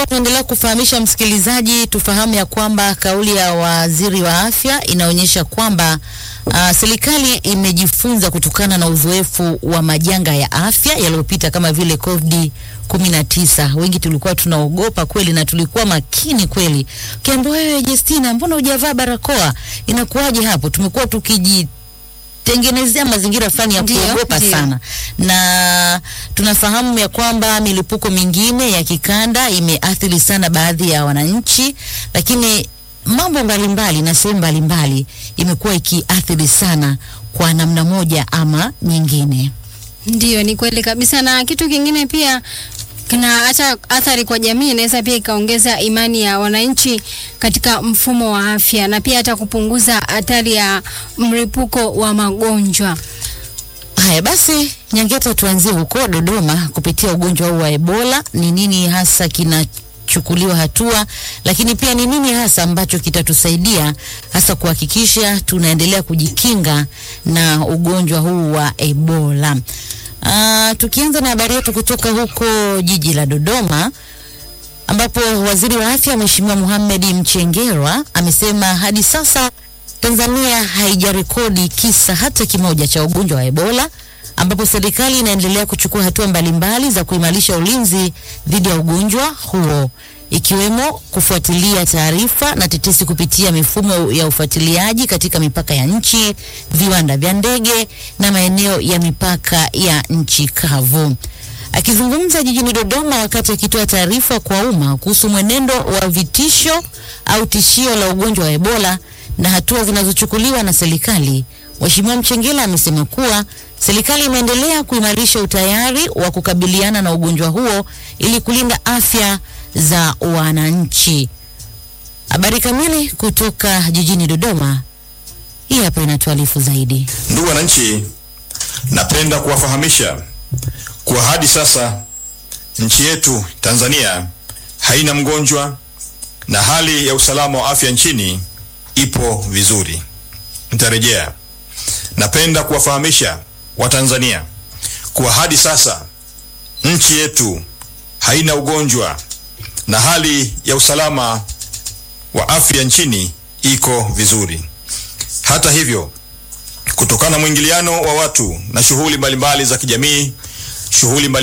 tulikuwa tunaendelea kufahamisha msikilizaji, tufahamu ya kwamba kauli ya waziri wa afya inaonyesha kwamba uh, serikali imejifunza kutokana na uzoefu wa majanga ya afya yaliyopita kama vile COVID 19. Wengi tulikuwa tunaogopa kweli na tulikuwa makini kweli. Ukiambiwa wewe Justina, mbona hujavaa barakoa? Inakuwaje hapo? Tumekuwa tukiji tengenezea mazingira fulani ya Ndio, kuogopa ndio. sana, na tunafahamu ya kwamba milipuko mingine ya kikanda imeathiri sana baadhi ya wananchi, lakini mambo mbalimbali na sehemu mbalimbali imekuwa ikiathiri sana kwa namna moja ama nyingine. Ndiyo, ni kweli kabisa. Na kitu kingine pia kina hata athari kwa jamii, inaweza pia ikaongeza imani ya wananchi katika mfumo wa afya na pia hata kupunguza hatari ya mlipuko wa magonjwa. Haya basi, Nyangeta, tuanzie huko Dodoma kupitia ugonjwa huu wa Ebola. Ni nini hasa kinachukuliwa hatua, lakini pia ni nini hasa ambacho kitatusaidia hasa kuhakikisha tunaendelea kujikinga na ugonjwa huu wa Ebola? Uh, tukianza na habari yetu kutoka huko jiji la Dodoma ambapo waziri wa afya Mheshimiwa Mohamed Mchengerwa amesema hadi sasa Tanzania haijarekodi kisa hata kimoja cha ugonjwa wa Ebola, ambapo serikali inaendelea kuchukua hatua mbalimbali za kuimarisha ulinzi dhidi ya ugonjwa huo ikiwemo kufuatilia taarifa na tetesi kupitia mifumo ya ufuatiliaji katika mipaka ya nchi, viwanda vya ndege na maeneo ya mipaka ya nchi kavu. Akizungumza jijini Dodoma wakati akitoa taarifa kwa umma kuhusu mwenendo wa vitisho au tishio la ugonjwa wa Ebola na hatua zinazochukuliwa na serikali, Mheshimiwa Mchengela amesema kuwa serikali imeendelea kuimarisha utayari wa kukabiliana na ugonjwa huo ili kulinda afya za wananchi. Habari kamili kutoka jijini Dodoma, hii hapa inatuarifu zaidi. Ndugu wananchi, napenda kuwafahamisha kuwa hadi sasa nchi yetu Tanzania haina mgonjwa na hali ya usalama wa afya nchini ipo vizuri. Nitarejea. Napenda kuwafahamisha Watanzania kuwa hadi sasa nchi yetu haina ugonjwa na hali ya usalama wa afya nchini iko vizuri. Hata hivyo, kutokana na mwingiliano wa watu na shughuli mbalimbali za kijamii, shughuli mbali